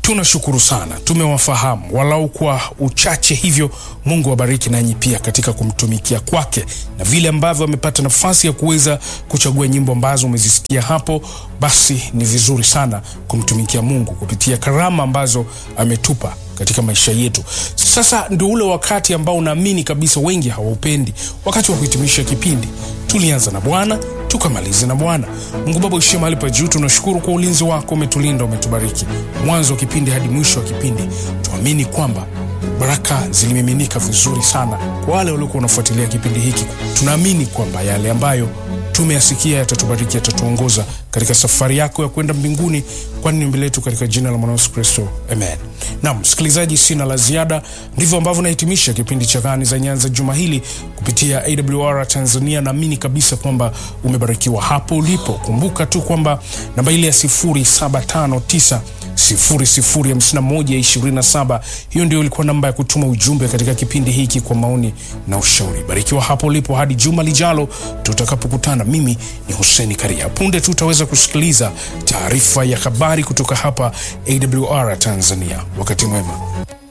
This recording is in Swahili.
tunashukuru sana, tumewafahamu walau kwa uchache hivyo. Mungu awabariki nanyi pia katika kumtumikia kwake, na vile ambavyo amepata nafasi ya kuweza kuchagua nyimbo ambazo umezisikia hapo, basi ni vizuri sana kumtumikia Mungu kupitia karama ambazo ametupa katika maisha yetu. Sasa ndio ule wakati ambao naamini kabisa wengi hawaupendi, wakati wa kuhitimisha kipindi. Tulianza na Bwana tukamalize na Bwana. Mungu Baba uishie mahali pa juu, tunashukuru kwa ulinzi wako, umetulinda, umetubariki mwanzo wa kipindi hadi mwisho wa kipindi. Tuamini kwamba baraka zilimiminika vizuri sana kwa wale waliokuwa wanafuatilia kipindi hiki. Tunaamini kwamba yale ambayo tumeyasikia yatatubariki, yatatuongoza katika safari yako ya kwenda mbinguni, kwani ni mbele yetu, katika jina la mwana Yesu Kristo, amen. Naam msikilizaji, sina la ziada. Ndivyo ambavyo nahitimisha kipindi cha Gani za Nyanza juma hili kupitia AWR Tanzania. Naamini kabisa kwamba umebarikiwa hapo ulipo. Kumbuka tu kwamba namba ile ya 0759 005127 hiyo ndio ilikuwa namba ya kutuma ujumbe katika kipindi hiki kwa maoni na ushauri. Barikiwa hapo ulipo hadi juma lijalo tutakapokutana. Mimi ni Hussein Karia. Punde tu utaweza kusikiliza taarifa ya habari kutoka hapa AWR Tanzania. Wakati mwema.